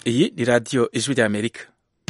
iyi ni radiyo ijwi ry'amerika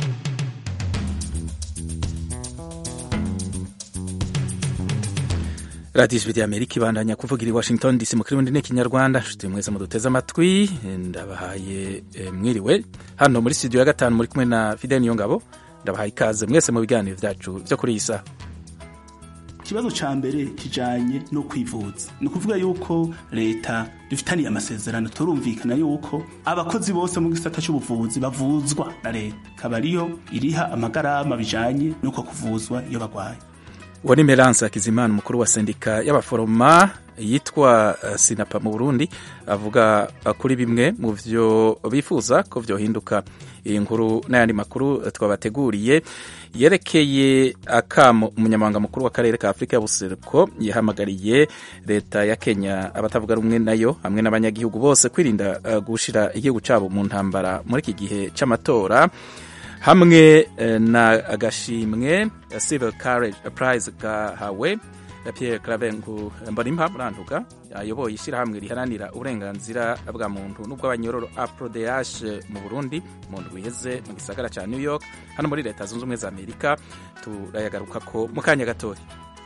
radiyo ijwi ry'amerika ibandanya kuvugira i washington dc mu kirundi n'ikinyarwanda nshuti mwese muduteze amatwi ndabahaye eh, mwiriwe hano muri studio ya gatanu muri kumwe na fidel niyongabo ndabahaye ikaze mwese mu biganiro byacu byo kuri iyi saha ikibazo ca mbere kijanye no kwivuza ni ukuvuga yuko leta dufitaniye amasezerano turumvikana yuko abakozi bose mu gisata c'ubuvuzi bavuzwa na leta ikaba ariyo iriha amagarama bijanye n'uko kuvuzwa iyo bagwaye uwo ni meranse hakizimana umukuru wa sendika y'abaforoma yitwa uh, sinapa mu burundi avuga uh, kuri bimwe mu vyo bifuza ko vyohinduka iyi nkuru n'ayandi makuru uh, twabateguriye yerekeye akamo umunyamabanga mukuru w'akarere ka afurika y'ubuseruko yahamagariye leta ya kenya abatavuga rumwe nayo hamwe n'abanyagihugu bose kwirinda uh, gushira igihugu cabo mu ntambara muri iki gihe c'amatora hamwe na agashimwe civil courage prize gahawe Pierre Clavengu Mbonimpa Murantuga ayoboye ishyirahamwe riharanira uburenganzira bwa muntu n'ubw'abanyororo APRODH mu Burundi mu ndwi iheze mu gisagara ca New York hano muri leta zunze ubumwe za Amerika turayagaruka ko mu kanya gatoya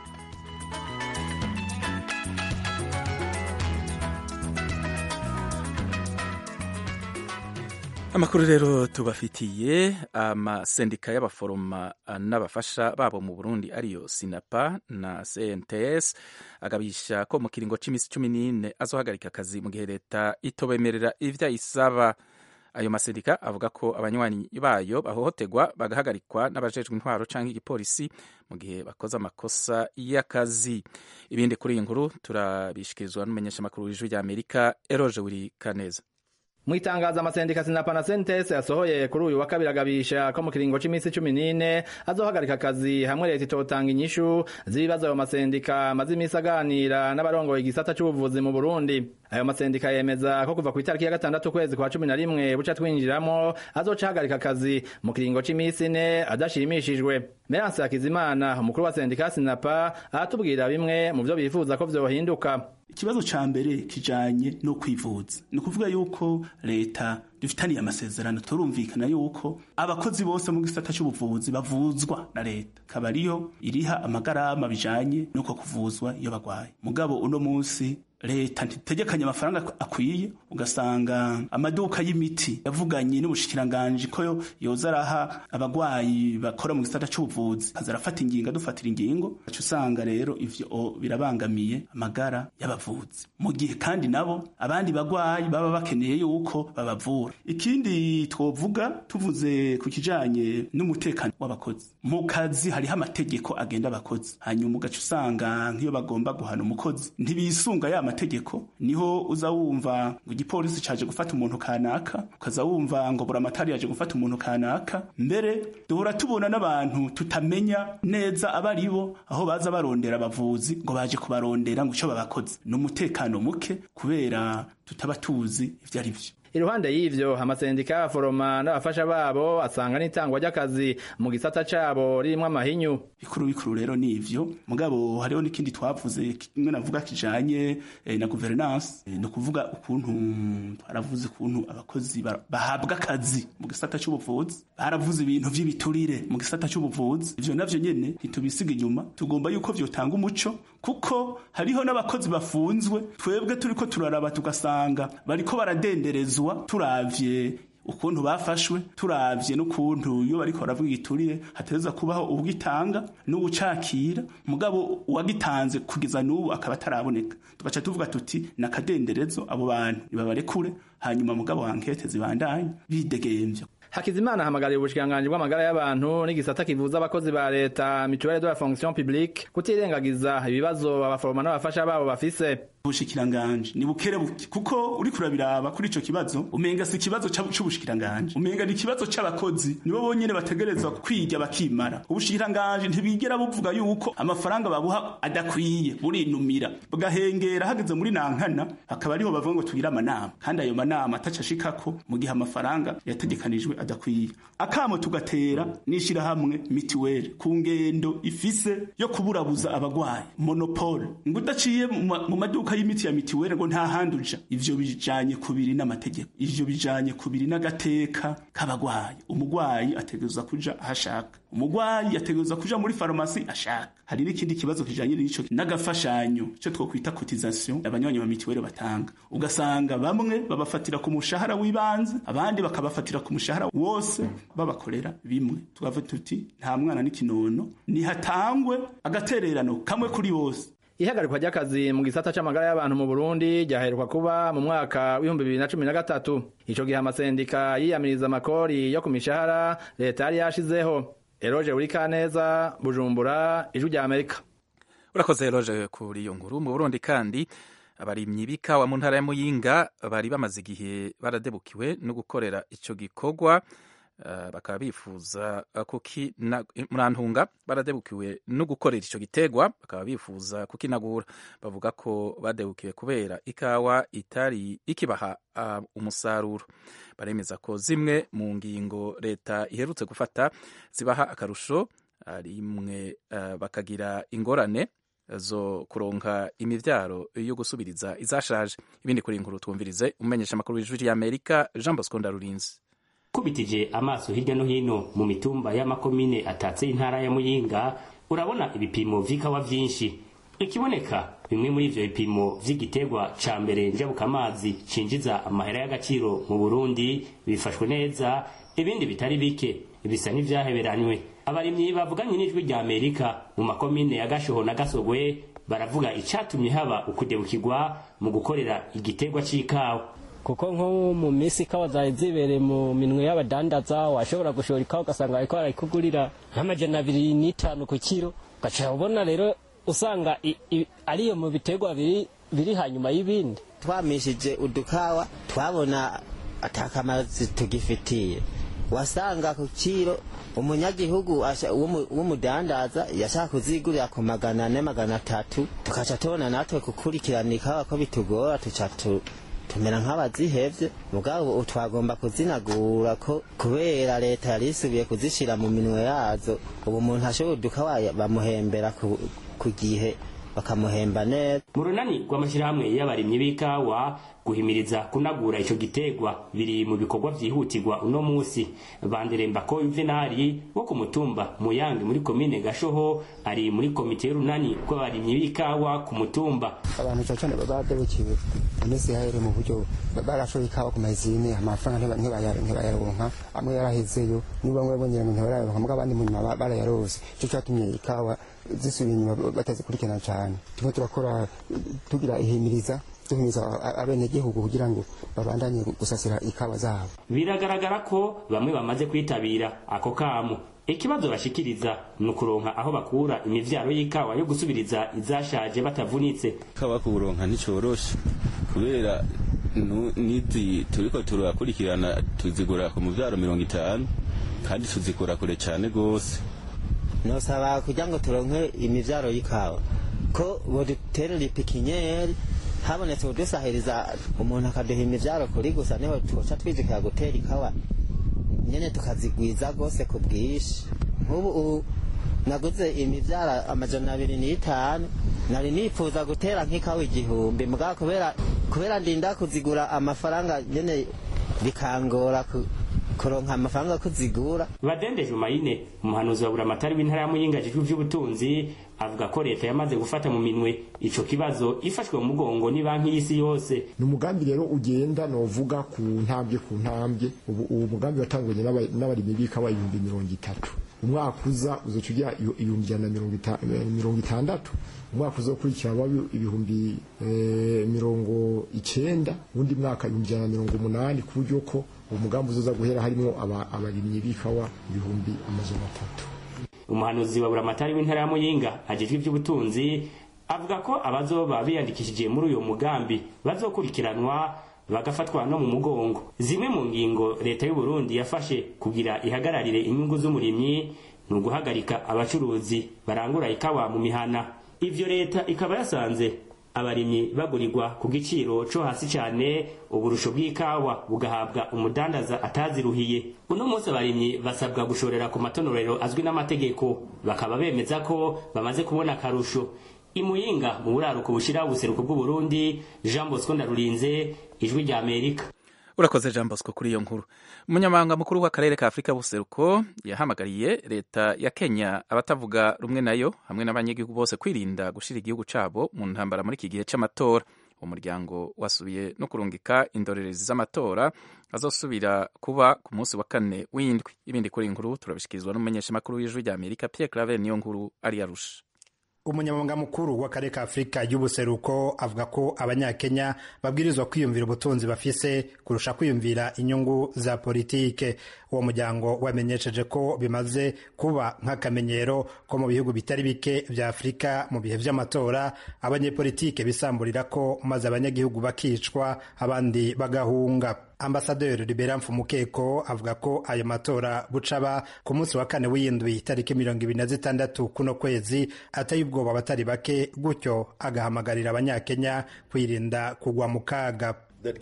amakuru rero tubafitiye amasendika y'abaforoma n'abafasha babo mu burundi ariyo sinapa na cnts agabisha ko mu kiringo c'imisi cumi n'ine azohagarika akazi mu gihe leta itobemerera ivyo ayisaba ayo masendika avuga ko abanywanyi bayo bahohoterwa bagahagarikwa n'abajejwe intwaro canke igipolisi mu gihe bakoze amakosa y'akazi ibindi kuri iyi nkuru turabishikirizwa n'umumenyeshamakuru w'ijwi ry'amerika eroje wiri kaneza mu itangazo amasendika sinapa na sentes yasohoye kuri uyu wa kabiri agabisha ko mu kiringo c'imisi cumi n'ine azohagarika akazi hamwe leta itotanga inyishu z'ibibazo ayo masendika amaze imisi aganira n'abarongoye igisata c'ubuvuzi mu burundi ayo masendika yemeza ko kuva ku itariki ya gatandatu ukwezi kwa cumi na rimwe buca twinjiramo azoca ahagarika akazi mu kiringo c'imisi ine adashimishijwe meranse hakizimana umukuru wa sendika sinapa aratubwira bimwe mu vyo bifuza ko vyohinduka ikibazo ca mbere kijanye no kwivuza ni ukuvuga yuko leta dufitaniye amasezerano turumvikana yuko abakozi bose mu gisata c'ubuvuzi bavuzwa na leta ikaba ariyo iriha amagarama bijanye n'uko kuvuzwa iyo bagwaye mugabo uno munsi leta ntitegekanye amafaranga akwiye ugasanga amaduka y'imiti yavuganye n'ubushikiranganje ko yoza araha abagwayi bakora mu gisata c'ubuvuzi kaza arafata ingingo adufatira ingingo aca usanga rero ivyo birabangamiye amagara y'abavuzi mu gihe kandi nabo abandi bagwayi baba bakeneye yuko babavura ikindi twovuga tuvuze ku kijanye n'umutekano w'abakozi mu kazi hariho amategeko agenda abakozi hanyuma ugaca usanga nk'iyo bagomba guhana umukozi ntibisunga ya mategeko niho uza wumva ngo igipolisi caje gufata umuntu kanaka ukaza wumva ngo buramatari yaje gufata umuntu kanaka mbere duhora tubona n'abantu tutamenya neza abari bo aho baza barondera abavuzi ngo baje kubarondera ngo ico babakoze ni umutekano muke kubera tutaba tuzi ivyo ari vyo iruhande y'ivyo amasendika y'abaforoma n'abafasha babo asanga n'itangwa ry'akazi mu gisata cabo ririmwo amahinyu bikuru bikuru rero ni ivyo mugabo hariho n'ikindi twavuze kimwe navuga kijanye eh, na governance eh, ni ukuvuga ukuntu twaravuze ukuntu abakozi bahabwa akazi mu gisata c'ubuvuzi baravuze ibintu vy'ibiturire mu gisata c'ubuvuzi ivyo navyo nyene ntitubisiga inyuma tugomba yuko vyotanga umuco kuko hariho n'abakozi bafunzwe twebwe turiko turaraba tugasanga bariko baradenderezwa turavye ukuntu bafashwe turavye n'ukuntu iyo bariko baravuga igiturire hateza kubaho ubwitanga n'ubucakira mugabo uwagitanze kugeza n'ubu akaba ataraboneka tugaca tuvuga tuti nakadenderezo abo bantu nibabarekure hanyuma mugabo ankete zibandanye bidegemvya Hakizimana ahamagariye ubushikiranganji bw'amagara y'abantu n'igisata kivuza abakozi ba leta mutuelle de la fonction publique kutirengagiza ibibazo abaforoma n'abafasha babo bafise ubushikiranganje ni bukere buke kuko uri kurabiraba kuri ico kibazo umenga si ikibazo c'ubushikiranganje umenga ni ikibazo c'abakozi nibo bonyene bategerezwa kwiga bakimara ubushikiranganje ntibigera buvuga yuko amafaranga babuha adakwiye burinumira bugahengera hageze muri nankana akaba ariho bavuga ngo tugire amanama kandi ayo manama ataca ashikako mu gihe amafaranga yategekanijwe adakwiye akamo tugatera n'ishirahamwe mitiweli ku ngendo ifise yo kuburabuza abagwayi monopole ngo udaciye mu maduka y'imiti ya mitiweli ngo nta handi uja ivyo bijanye kubiri n'amategeko ivyo bijanye kubiri n'agateka k'abagwayi umugwayi ategerezwa kuja ahashaka umugwayi ategerezwa kuja muri farumasi ashaka hari n'ikindi kibazo kijanye n'ico n'agafashanyo cyo twokwita cotisation abanywanyi ba mitiweli batanga ugasanga bamwe babafatira ku mushahara w'ibanze abandi bakabafatira ku mushahara wose babakorera bimwe tukavuga tuti nta mwana n'ikinono nihatangwe agatererano kamwe kuri bose ihagarikwa ry'akazi mu gisata c'amagara y'abantu mu Burundi ryaheruka kuba mu mwaka w'ibihumbi bibiri na cumi na gatatu ico gihe amasendika yiyamiriza amakori yo ku mishahara leta yari yashizeho eroje urikaneza bujumbura ijwi rya amerika urakoze eroje kuri iyo nkuru mu burundi kandi abarimyi b'ikawa mu ntara ya muyinga bari bamaze igihe baradebukiwe no gukorera ico gikorwa Uh, bakaba bifuza murantunga baradebukiwe no gukorera ico gitegwa bakaba bifuza kukinagura bavuga ko badebukiwe kubera ikawa itari ikibaha uh, umusaruro baremeza ko zimwe mu ngingo leta iherutse gufata zibaha akarusho rimwe uh, bakagira ingorane zo kuronka imivyaro yo gusubiriza izashaje ibindi kuri inkuru twumvirize umenyesha amakuru w'ijwi y'Amerika Jean Bosco Ndarurinzi kubitije amaso hirya no hino mu mitumba y'amakomine atatse intara ya muyinga urabona ibipimo vy'ikawa vyinshi ikiboneka bimwe muri ivyo bipimo vy'igiterwa ca mbere njabukamazi cinjiza amahera y'agaciro mu burundi bifashwe neza ibindi bitari bike bisa n'ivyaheberanywe abarimyi bavuganye n'ijwi rya amerika mu makomine ya gashoho na gasogwe baravuga icatumye haba ukudebukirwa mu gukorera igiterwa c'ikawa kuko nko mu minsi ikawa zari zibereye mu minwe y'abadandaza washobora gushora ikawa ugasanga bariko barayikugurira nk'amajana abiri n'itanu ku kiro ugaca ubona rero usanga ariyo mu biterwa biri biri hanyuma y'ibindi twamishije udukawa twabona atakamaro tugifitiye wasanga ku kiro umunyagihugu w'umudandaza yashaka kuzigurira ku magana ane magana atatu tukaca tubona natwe gukurikirana ikawa ko bitugora tuca tumera nk'abazihevye mugabo twagomba kuzinagura ko kubera leta yari isubiye kuzishira mu minwe yazo ubu umuntu ashobora udukawa bamuhembera ku gihe bakamuhemba neza mu runani rw'amashyirahamwe y'abarimyi b'ikawa guhimiriza kunagura ico gitegwa biri mu bikorwa vyihutirwa uno musi banderemba ko yuvenali wo ku mutumba muyange muri komine gashoho ari muri komite y'urunani rw'abarimyi b'ikawa ku mutumba abantu cyane cyane badebukiwe iminsi yahere mu buryo barashoye ikawa ku mazine amafaranga ntibayaronka amwe yarahezeyo niba bamwe bongera ngo ntibarayaronka mugabo abandi mu nyuma barayarose ico catumye ikawa zisubiye inyuma batazikurikirana cyane turimo turakora tugira ihimiriza duhimiza abenegihugu kugira ngo babandanye gusasira ikawa zabo biragaragara ko bamwe bamaze kwitabira ako kamo ikibazo bashikiriza ni ukuronka aho bakura imivyaro y'ikawa yo gusubiriza izashaje batavunitse ikawa kuronka nticoroshe kubera nizi turiko turakurikirana tuzigura ku muvyaro mirongo itanu kandi tuzikura kure cane gose nosaba kugira ngo turonke imivyaro y'ikawa ko boduterera ipikinyeri habonetse udusahiriza umuntu akaduha imivyaro kuri gusa niho twoca twijukira gutera ikawa nyene tukazigwiza rwose ku bwinshi nk'ubu naguze imivyaro amajana abiri n'itanu nari nifuza gutera nk'ikawa igihumbi mugabo kubera kubera ndinda kuzigura amafaranga nyene bikangora kuronka amafaranga kuzigura badende jumayine umuhanuzi wa buramatari w'intara ya muyinga ajejwe ivy'ubutunzi avuga ko leta yamaze gufata mu minwe ico kibazo ifashwe mu mugongo ni banki y'isi yose ni umugambi rero ugenda novuga ku ntambwe ku ntambwe ubu uwo mugambi watangwanye n'abarimyi b'ikawa ibihumbi mirongo itatu umwaka uza uzoca ugira ibihumbi ijana na mirongo itandatu umwaka uzokurikira waba ibihumbi mirongo icenda uwundi mwaka ibihumbi ijana na mirongo umunani ku buryo ko uwo mugambi uzoza guhera harimo abarimyi b'ikawa ibihumbi amajana atatu umuhanuzi wa buramatari w'intara ya muyinga ajejwe ivy'ubutunzi avuga ko abazoba biyandikishije muri uyo mugambi bazokurikiranwa bagafatwa no mu mugongo zimwe mu ngingo leta y'u Burundi yafashe kugira ihagararire inyungu z'umurimyi ni uguhagarika abacuruzi barangura ikawa mu mihana ivyo leta ikaba yasanze abarimyi bagurirwa ku giciro co hasi cane uburusho bw'ikawa bugahabwa umudandaza ataziruhiye uno munsi abarimyi basabwa gushorera ku matonorero azwi n'amategeko bakaba bemeza ko bamaze kubona akarusho imuyinga mu buraruko bushira ubuseruko bw'uburundi jean bosco ndarurinze ijwi rya amerika urakoze jean bosco kuri iyo nkuru umunyamabanga mukuru w'akarere ka afurika buseruko yahamagariye leta ya kenya abatavuga rumwe nayo hamwe n'abanyagihugu bose kwirinda gushira igihugu cabo mu ntambara muri iki gihe c'amatora umuryango wasubiye no kurungika indorerezi z'amatora azosubira kuba ku munsi wa kane w'indwi ibindi kuri inkuru turabishikirizwa n'umumenyeshamakuru w'ijwi rya amerika pierre claver niyo nkuru ari yarusha umunyamabanga mukuru w'akarere ka afurika y'ubuseruko avuga ko abanyakenya babwirizwa kwiyumvira ubutunzi bafise kurusha kwiyumvira inyungu za politike uwo muryango wamenyesheje ko bimaze kuba nk'akamenyero ko mu bihugu bitari bike vya afurika mu bihe vy'amatora abanyepolitike bisamburira ko maze abanyagihugu bakicwa abandi bagahunga ambasaderi libera mfumukeko avuga ko ayo matora bucaba ku munsi wa kane w'indwi tariki mirongo ibiri na zitandatu kuno kwezi ateye ubwoba abatari bake gutyo agahamagarira abanyakenya kwirinda kugwa mu kaga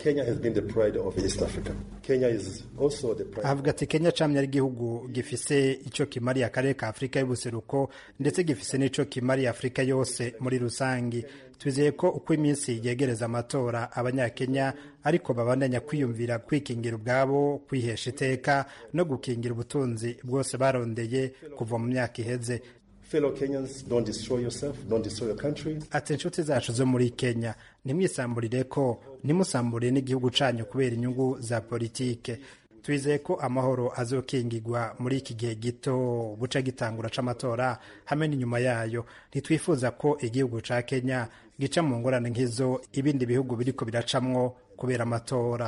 avuga ati kenya camye ari igihugu gifise ico kimariye akarere ka afurika y'ubuseruko ndetse gifise n'ico kimariye afurika yose muri rusangi twizeye ko uko iminsi yegereza amatora abanyakenya ariko babandanya kwiyumvira kwikingira ubwabo kwihesha iteka no gukingira ubutunzi bwose barondeye kuva mu myaka iheze ati inshuti zacu zo muri kenya ntimwisamburire ko ntimusambure n'igihugu canyu kubera inyungu za politike twizeye ko amahoro azokingirwa muri iki gihe gito buca gitangura c'amatora hamwe n'inyuma yayo ntitwifuza ko igihugu ca kenya gica mu ngorane nk'izo ibindi bihugu biriko biracamwo kubera amatora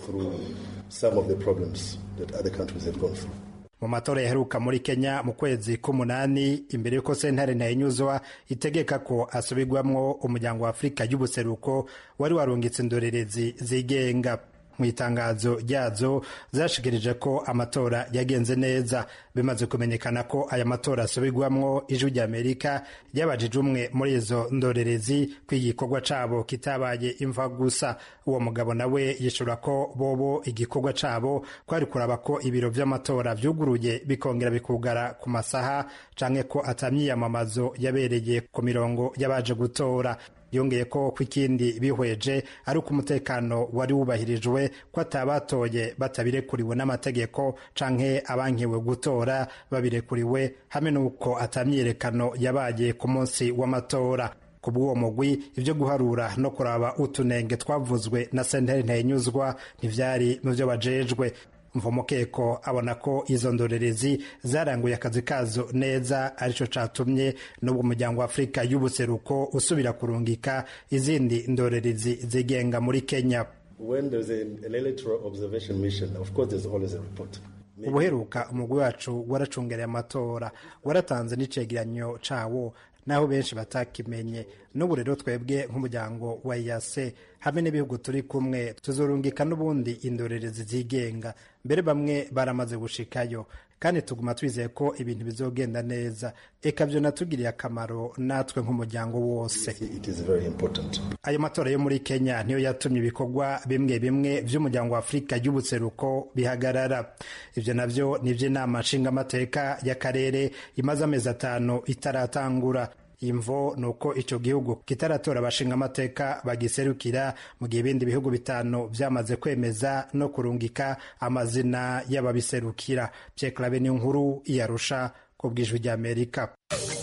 mu matora yaheruka muri kenya mu kwezi k'umunani imbere y'uko sentare ntayinyuzwa itegeka ko asubirwamwo umuryango wa afurika y'ubuseruko wari warungitse indorerezi zigenga mu itangazo ryazo zashikirije ko amatora yagenze neza bimaze kumenyekana ko aya matora asubirwamwo ijwi rya amerika ryabajije umwe muri izo ndorerezi ko igikorwa cabo kitabaye imva gusa uwo mugabo nawe yishura ko bobo igikorwa cabo kwari kuraba ko ibiro vy'amatora vyuguruye bikongera bikugara ku masaha canke ko atamyiyamamazo yabereye ku mirongo y'abaje gutora yongeye ko ku ikindi bihweje ari uko umutekano wari wubahirijwe ko atabatoye batabirekuriwe n'amategeko canke abankiwe gutora babirekuriwe hamwe n'uko atamyiyerekano yabaye ku munsi w'amatora ku bw'uwo mugwi ibyo guharura no kuraba utunenge twavuzwe na sentare ntayinyuzwa ntivyari mu vyo bajejwe mvumukeko abona ko izo ndorerezi zaranguye akazi kazo neza arico catumye n'ubwo umuryango wa afurika y'ubuseruko usubira kurungika izindi ndorerezi zigenga muri kenya ubuheruka umugwi wacu waracungereye amatora waratanze n'icegeranyo cawo naho benshi batakimenye n'ubu rero twebwe nk'umuryango wa yase hamwe n'ibihugu turi kumwe tuzorungika n'ubundi indorerezi zigenga mbere bamwe baramaze gushikayo kandi tuguma twizeye ko ibintu bizogenda neza eka byo natugiriye akamaro natwe nk'umuryango wose ayo matora yo muri kenya niyo yatumye ibikorwa bimwe bimwe by'umuryango wa afurika y'ubuseruko bihagarara ibyo navyo ni iby'inama nshingamateka y'akarere imaze amezi atanu itaratangura imvo ni uko icyo gihugu kitaratora abashinga amateka bagiserukira mu gihe ibindi bihugu bitanu byamaze kwemeza no kurungika amazina y'ababiserukira byekarabe ni nkuru iyarusha ku bwijwi ry'amerika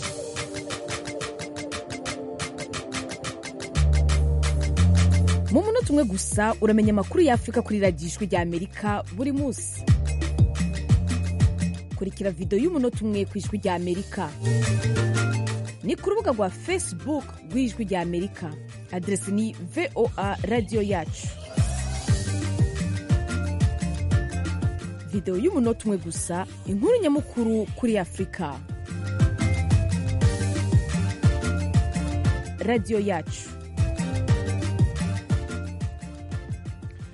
mu munota umwe gusa uramenya amakuru y'afurika kuri radiyo ijwi ry'amerika buri munsi kurikira videwo y'umunota umwe ku ijwi ry'amerika ni ku rubuga rwa facebook rw'ijwi rya amerika aderesi ni voa radiyo yacu videwo y'umunota umwe gusa inkuru nyamukuru kuri afurika radiyo yacu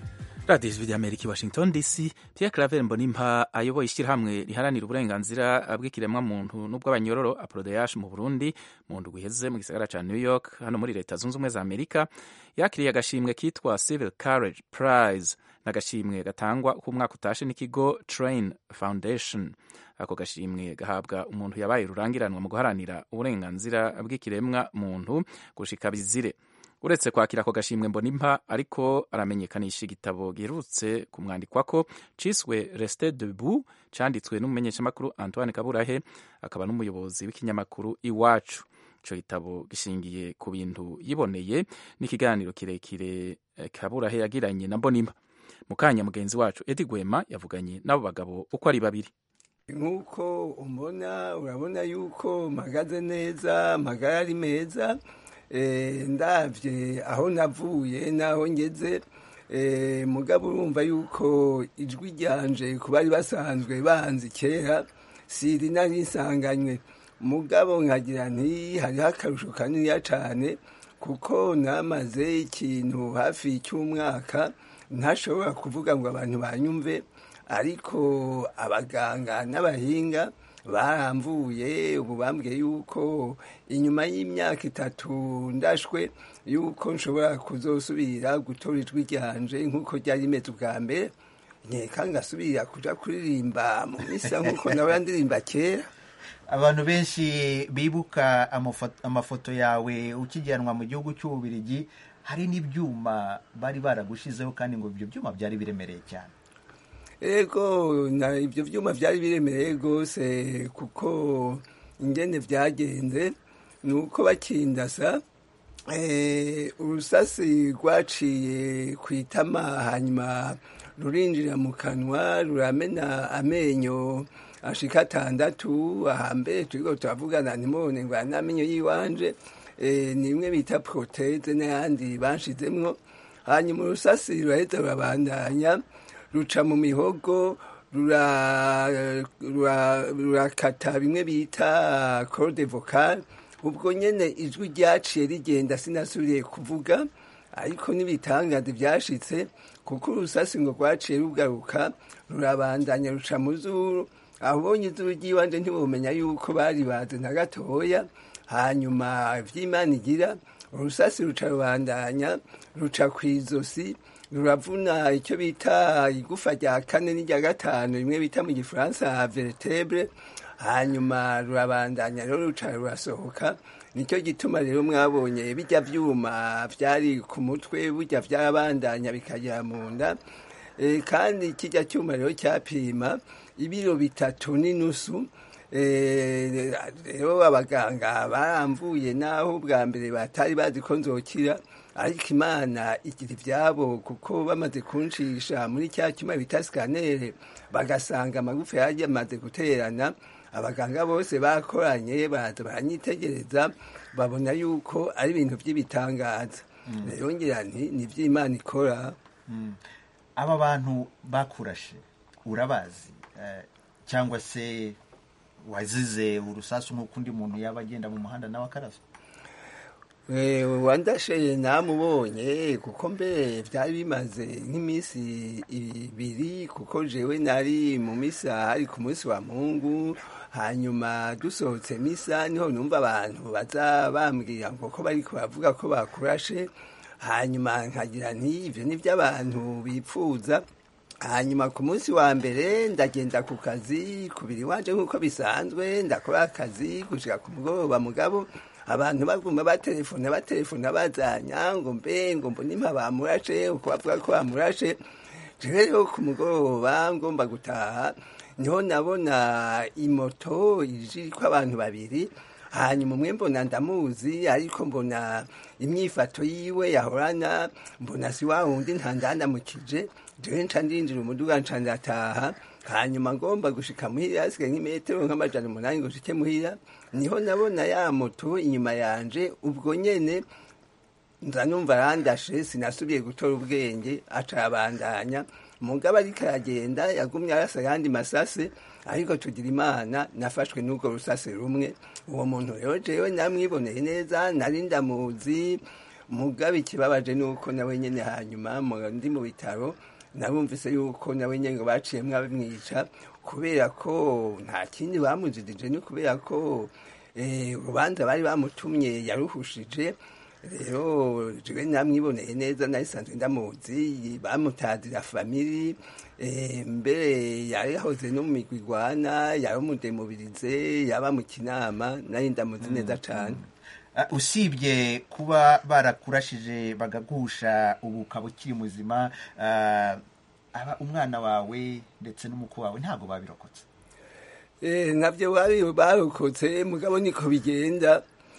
radiyo ijwi ry'amerika i washington dc pierre claver mbonimpa ayoboye ishyirahamwe riharanira uburenganzira bw'ikiremwamuntu n'ubw'abanyororo aprodeyash mu burundi mu ndwi iheze mu gisagara ca new york hano muri leta zunze ubumwe za amerika yakiriye agashimwe kitwa civil courage prize n'agashimwe gatangwa uko umwaka utashe n'ikigo train foundation ako gashimwe gahabwa umuntu yabaye rurangiranwa mu guharanira uburenganzira bw'ikiremwa muntu gushika bizire uretse kwakira ako gashimwe mbonimpa ariko aramenyekanisha igitabo giherutse kumwandikwako ciswe reste debout canditswe n'umumenyeshamakuru antoine kaburahe akaba n'umuyobozi w'ikinyamakuru iwacu ico gitabo gishingiye ku bintu yiboneye n'ikiganiro kirekire kaburahe yagiranye na mbonimpa mu kanya mugenzi wacu edi gwema yavuganye n'abo bagabo uko ari babiri nk'uko umbona urabona yuko mpagaze neza amagara ari meza ndabye aho navuye n'aho ngeze mugabo urumva yuko ijwi ryanje ku bari basanzwe banzi kera siri nari nsanganywe mugabo nkagira nti hariho akarusho kaniniya cyane kuko namaze ikintu hafi cy'umwaka ntashobora kuvuga ngo abantu banyumve ariko abaganga n'abahinga baramvuye ubu bambwiye yuko inyuma y'imyaka itatu ndashwe yuko nshobora kuzosubira gutora ijwi ryanje nk'uko ryari rimeze ubwa mbere nkeka ngasubira kuja kuririmba mu misa nk'uko nawe ndirimba kera abantu benshi bibuka amafoto yawe ukijyanwa mu gihugu cy'ububirigi hari n'ibyuma bari baragushizeho kandi ngo ibyo byuma byari biremereye cyane ego na ibyo byuma byari biremereye rwose kuko ingene byagenze ni uko bakindasa urusasi rwaciye ku itama hanyuma rurinjira mu kanwa ruramena amenyo ashika atandatu ahambere turiko turavugana ntimubone ngo n'amenyo y'iwanje ni imwe bita proteze n'ayandi banshizemwo hanyuma urusasi ruraheza rurabandanya ruca mu mihogo rurakata bimwe bita corde vocal ubwo nyene ijwi ryaciye rigenda sinasubiriye kuvuga ariko n'ibitangaza byashitse kuko urusasi ngo rwaciye rugaruka rurabandanya ruca mu zuru abonye izuru ry'iwanje ntibumenya yuko bari baze na gatoya hanyuma vy'imana igira urusasi ruca rubandanya ruca kw'izosi ruravuna icyo bita igufa rya kane n'irya gatanu rimwe bita mu gifaransa vertebre hanyuma rurabandanya rero ruca rurasohoka nicyo gituma rero mwabonye bijya byuma byari ku mutwe burya byabandanya bikagera mu nda kandi kijya cyuma rero cyapima ibiro bitatu n'inusu rero abaganga baramvuye naho bwa mbere batari bazi ko nzokira ariko imana igira ibyabo kuko bamaze kuncisha muri cya cyuma bita sikanere bagasanga amagufa yari yamaze guterana abaganga bose bakoranye baraza baranyitegereza babona yuko ari ibintu by'ibitangaza rero ngira nti ni iby'imana ikora aba bantu bakurashe urabazi cyangwa se wazize urusasu nk'uko undi muntu yaba agenda mu muhanda nawe akarasa wandashe namubonye kuko mbere byari bimaze nk'iminsi ibiri kuko jewe nari mu misa hari ku munsi wa mungu hanyuma dusohotse misa niho numva abantu baza bambwira ngo ko bari bavuga ko bakurashe hanyuma nkagira nti ibyo ni by'abantu bipfuza hanyuma ku munsi wa mbere ndagenda ku kazi kubiri wanje nk'uko bisanzwe ndakora akazi gushika ku mugoroba mugabo abantu baguma batelefona batelefona bazanya ngo mbe ngo mbonimpa bamurashe uko bavuga ko bamurashe jewe rero ku mugoroba ngomba gutaha niho nabona imoto iriko abantu babiri hanyuma umwe mbona ndamuzi ariko mbona imyifato yiwe yahorana mbona si wa wundi ntandandamukije jewe nca ndinjira umuduga nca ndataha hanyuma ngomba gushika muhira hasigaye nk'imetero nk'amajana umunani ngo nshike muhira niho nabona ya moto inyuma yanje ubwo nyene nza numva arandashe sinasubiye gutora ubwenge aca abandanya mugabo ariko aragenda yagumye arasa ayandi masase ariko tugira imana nafashwe n'urwo rusase rumwe uwo muntu rero jewe namwiboneye neza nari ndamuzi mugabo ikibabaje ni uko nawe nyene hanyuma ndi mu bitaro nabumvise yuko nawe nyine ngo baciyemwo abamwica kubera ko nta kindi bamujijije ni kubera ko eh, urubanza bari bamutumye yaruhushije rero jewe namwiboneye neza nayisanzwe ndamuzi bamutazira famiri eh, mbere yarihoze no mu migwi igwana yari umudemubirize yaba mu kinama nari ndamuzi neza cane Uh, usibye kuba barakurashije bagagusha ubu ukaba ukiri muzima uh, aba umwana wawe ndetse n'umukwe wawe ntabwo babirokotse Eh, navyo bari barokotse mugabo niko bigenda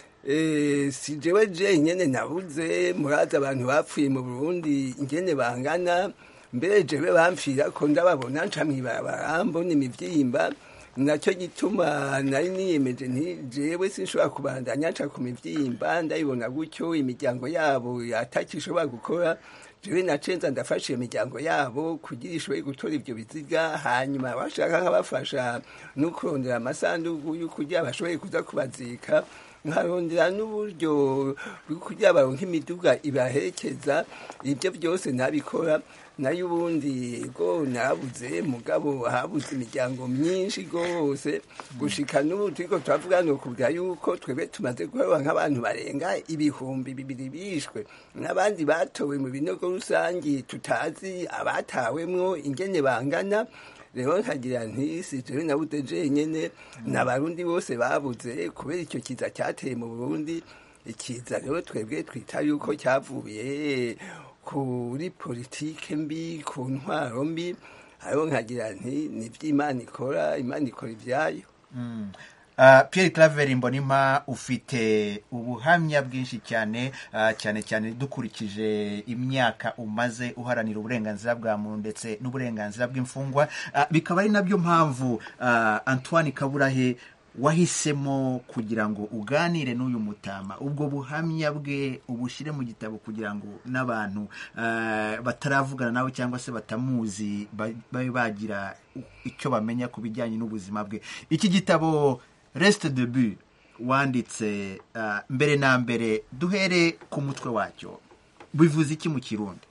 Eh, si jewe jenyene nabuze murazi abantu bapfuye mu burundi ingene bangana mbere jewe bamfira ko ndababona nca mw'ibarabara mbona imivyimba nacyo gituma nari niyemeje nti jewe sinshobora kubandanya nca ku mivyimba ndayibona gutyo imiryango yabo atakishobora gukora jewe nacenza ndafasha iyo miryango yabo kugira ishoboye gutora ivyo biziga hanyuma bashaka nkabafasha no kurondera amasandugu yo kugira bashobore kuza kubazika nkarondera n'uburyo bwo kugira baronke imiduga ibaherekeza ibyo byose nabikora nayo ubundi go nabuze mugabo habuze imiryango myinshi rwose gushika n'ubu turiko turavuga ni ukuvuga yuko twebwe tumaze guheba nk'abantu barenga ibihumbi bibiri bishwe n'abandi batowe mu binogo rusangi tutazi abatawemwo ingene bangana rero nkagira nti si jewe nabuze jenyene n'abarundi bose babuze kubera icyo kiza cyateye mu burundi ikiza rero twebwe twita yuko cyavuye kuri politike mbi ku ntwaro mbi hariho nkagira nti ni iby'imana ikora imana ikora ibyayo Mm. Uh, Pierre Claver Mbonima ufite ubuhamya bwinshi cyane uh, cyane cyane dukurikije imyaka umaze uharanira uburenganzira bwa muntu ndetse n'uburenganzira bw'imfungwa uh, bikaba ari nabyo mpamvu uh, Antoine Kaburahe wahisemo kugira ngo uganire n'uyu mutama ubwo buhamya bwe ubushyire mu gitabo kugira ngo n'abantu uh, bataravugana nawe cyangwa se batamuzi ba- babe bagira icyo bamenya ku bijyanye n'ubuzima bwe iki gitabo resite debu wanditse uh, mbere na mbere duhere ku mutwe wacyo bivuze iki mu kirundi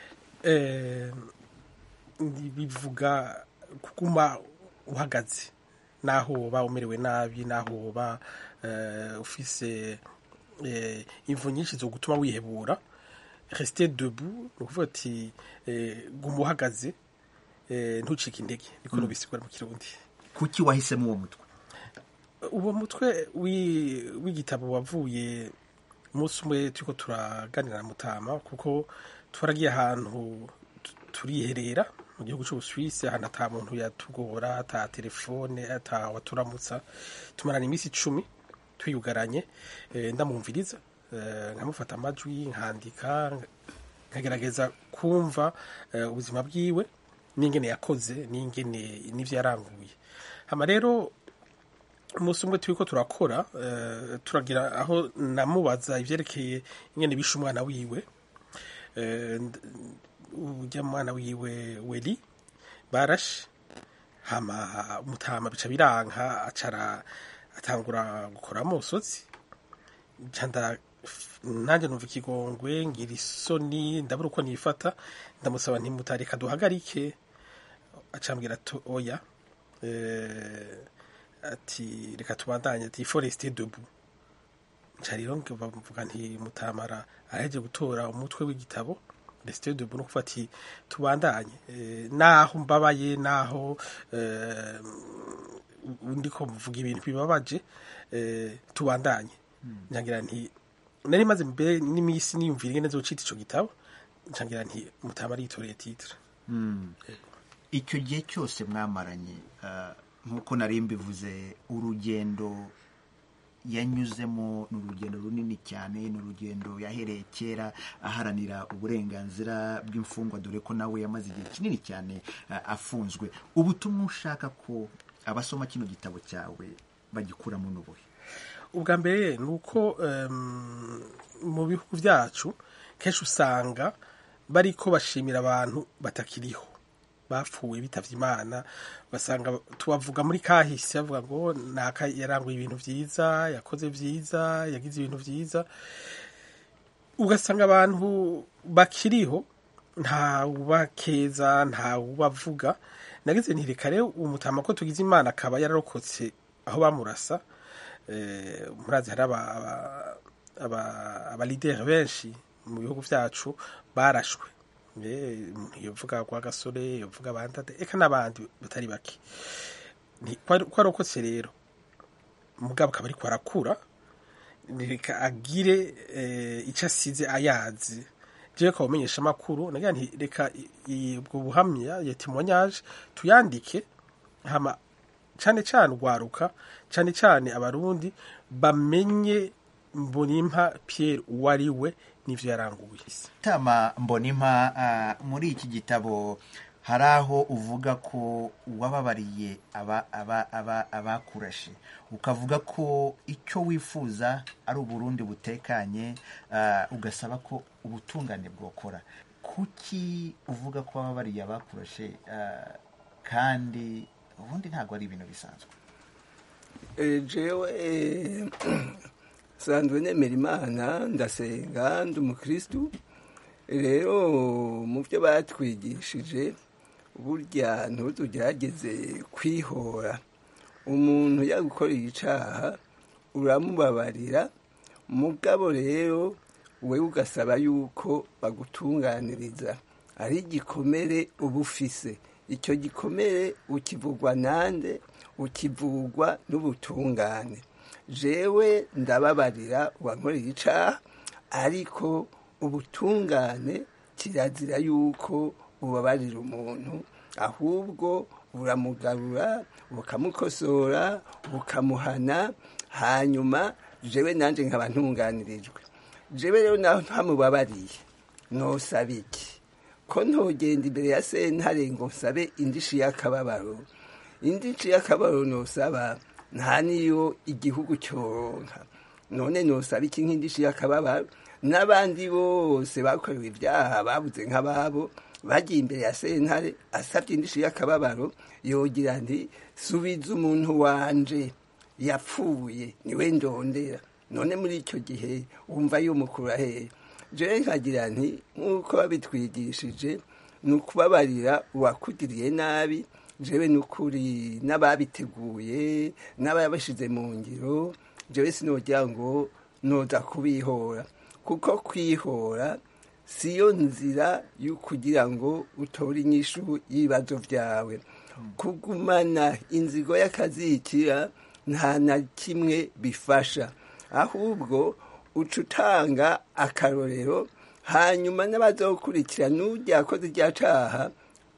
Eh, bivuga kuguma uhagaze naho woba umerewe nabi naho woba eh, ufise eh, imvu nyinshi zo gutuma wihebura resite debu ni ukuvuga ati eh, guma uhagaze eh, ntucike intege niko Mm. nubisigura mu kirundi kuki wahisemo uwo mutwe uwo mutwe wi- w'igitabo wavuye umunsi umwe turiko turaganira na mutama kuko twaragiye ahantu tu- turiherera mu gihugu cy'ubusuwisi ahantu ata muntu yatugora ata telefone ata waturamutsa tumarana iminsi icumi twiyugaranye eh, ndamwumviriza eh, nkamufata amajwi nkandika nkagerageza kumva eh, ubuzima bwiwe n'ingene yakoze n'ingene n'ivyo yaranguye hama rero umunsi umwe turiko turakora eh, turagira aho namubaza ivyerekeye ingene bishe umwana wiwe Eh, nd- urya mwana wiwe weli barashe hama mutama bica biranka acara atangura gukora amosozi canda nanjye numva ikigongwe ngira isoni ndabura uko nifata ndamusaba ntimutareka duhagarike acambwira ati oya eh, ati reka tubandanye ati foreste debu nca rero bavuga nti mutamara araheje gutora umutwe w'igitabo resite debu no kuvuga ati tubandanye eh, naho mbabaye naho eh, ndiko mvuga ibintu bibabaje eh, tubandanye ncangira nti nari maze mbere n'iminsi niyumvira ingene zocita ico gitabo ncangira nti mutama aritoreye titre Mm. icyo gihe cyose mwamaranye uh, nk'uko nari mbivuze urugendo yanyuzemo ni urugendo runini cyane ni urugendo yahereye kera aharanira uburenganzira bw'imfungwa dore ko nawe yamaze igihe kinini cyane uh, afunzwe ubutumwa ushaka ko abasoma kino gitabo cyawe bagikuramo n'ubuhe ubwa mbere ni uko em, mu bihugu byacu kenshi usanga bariko bashimira abantu batakiriho bapfuye bitavye imana basanga tubavuga muri kahise bavuga ngo naka yaranguye ibintu vyiza yakoze vyiza yagize ibintu vyiza ugasanga abantu bakiriho nta ubakeza nta ubavuga nagize nti reka rero umutama ko tugize imana akaba yararokotse aho bamurasa eh, murazi hari aba- aba- aba- abalideri benshi mu bihugu vyacu barashwe Eh, umuntu yovuga kwa gasore yovuga bandade eka n'abandi batari bake Ni- ko ko arokotse rero mugabo akaba ariko arakura reka agire eh, icyo asize ayazi jewe ko umenyesha amakuru nagira nti reka i- i- ubwo buhamya ya témoignage tuyandike hama cyane cyane ugwaruka cyane cyane abarundi bamenye mbonimpa Pierre uwo ari we n'ivyo yaranguye tama mbonimpa ah, muri iki gitabo hari aho uvuga ko wababariye aba- aba- aba- abakurashe ukavuga ko icyo wifuza ari uburundi butekanye ah, ugasaba ko ubutungane bwokora kuki uvuga ko wababariye abakurashe ah, kandi ubundi ntabwo ari ibintu bisanzwe Eh, jewe eh, sanzwe nemera imana ndasenga ndi umukristu rero mu byo batwigishije burya ntutugerageze kwihora umuntu yagukoreye icaha uramubabarira mugabo rero wewe ugasaba yuko bagutunganiriza ari igikomere uba ufise icyo gikomere ukivugwa nande ukivugwa n'ubutungane jewe ndababarira uwankoreye icaha ariko ubutungane kirazira yuko ubabarira umuntu ahubwo buramugarura bukamukosora bukamuhana hanyuma jewe nanje nkaba ntunganirijwe jewe rero naho ntamubabariye nosaba iki ko ntogenda imbere ya sentare ngo nsabe indishi y'akababaro indishi y'akababaro nosaba nta niyo igihugu cyoronka none nosaba iki nk'indishi y'akababaro n'abandi bose bakorewe ibyaha babuze nk'ababo bagiye imbere ya sentare asabye indishi y'akababaro yogira nti subiza umuntu wanje yapfuye niwe ndondera none muri icyo gihe wumva yumukura hehe jewe nkagira nti nk'uko babitwigishije ni ukubabarira uwakugiriye nabi jewe n'ukuri n'ababiteguye n'ababashyize mu ngiro jewe sinogira ngo noza kubihora kuko kwihora siyo nzira yo kugira ngo utore inyishu y'ibibazo byawe kugumana inzigo y'akazikira nta na kimwe bifasha ahubwo uca utanga akarorero hanyuma n'abazokurikira n'ujya akoze irya caha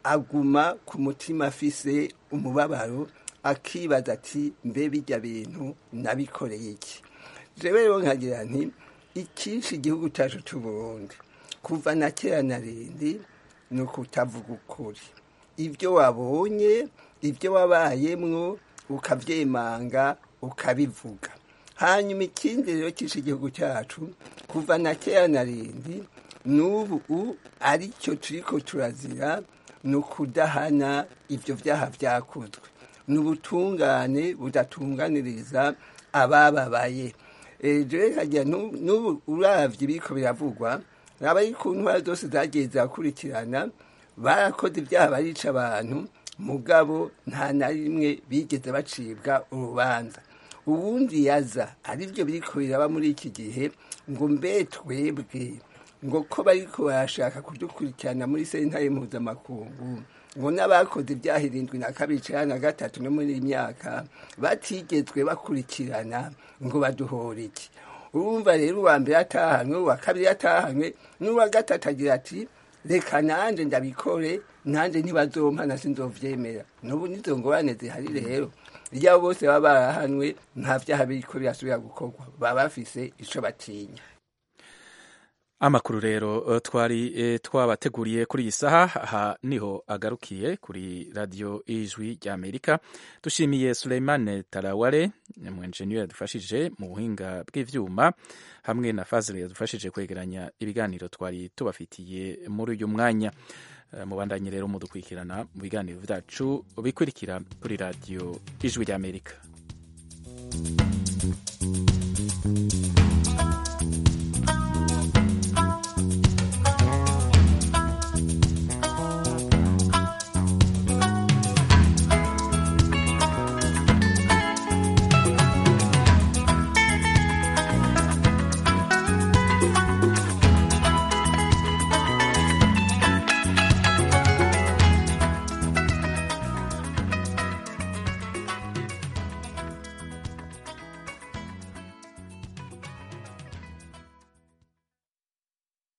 aguma ku mutima afise umubabaro akibaza ati mbe bijya bintu nabikoreye iki jewe rero nkagira nti icyinshi igihugu cyacu c'uburundi kuva na kera na rindi ni ukutavuga ukuri ibyo wabonye ibyo wabayemwo ukavyemanga ukabivuga hanyuma ikindi rero cyishe igihugu cyacu kuva na kera na rindi n'ubu aricyo turiko turazira ni ukudahana ibyo byaha byakozwe ni ubutungane budatunganiriza abababaye jewe kagira n'ubu uravye biriko biravugwa abari ku ntwara zose zagiye zirakurikirana barakoze ibyaha barica abantu mugabo nta na rimwe bigeze bacibwa urubanza ubundi yaza aribyo biriko biraba muri iki gihe ngo mbe twebwe ngo ko bariko barashaka kudukurikirana muri sentare mpuzamakungu ngo n'abakoze ibyaha irindwi na kabiri cana na gatatu no muri iyi myaka batigezwe bakurikirana ngo baduhora iki urumva rero uwa mbere atahanywe uwa kabiri atahanywe n'uwa gatatu agira ati reka nanje ndabikore nanje ntibazompa na sinzovyemera n'ubu nizo ngorane zihari rero iyo abo bose baba barahanwe nta vyaha biriko birasubira gukorwa baba bafise ico batinya amakuru rero twari twabateguriye kuri iyi saha aha niho agarukiye kuri radiyo ijwi ry'amerika dushimiye Suleimane taraware umwenjeniyeri yadufashije mu buhinga bw'ibyuma hamwe na fazile yadufashije kwegeranya ibiganiro twari tubafitiye muri uyu mwanya mubandanye rero mudukurikirana mu biganiro byacu bikurikira kuri radiyo ijwi ry'amerika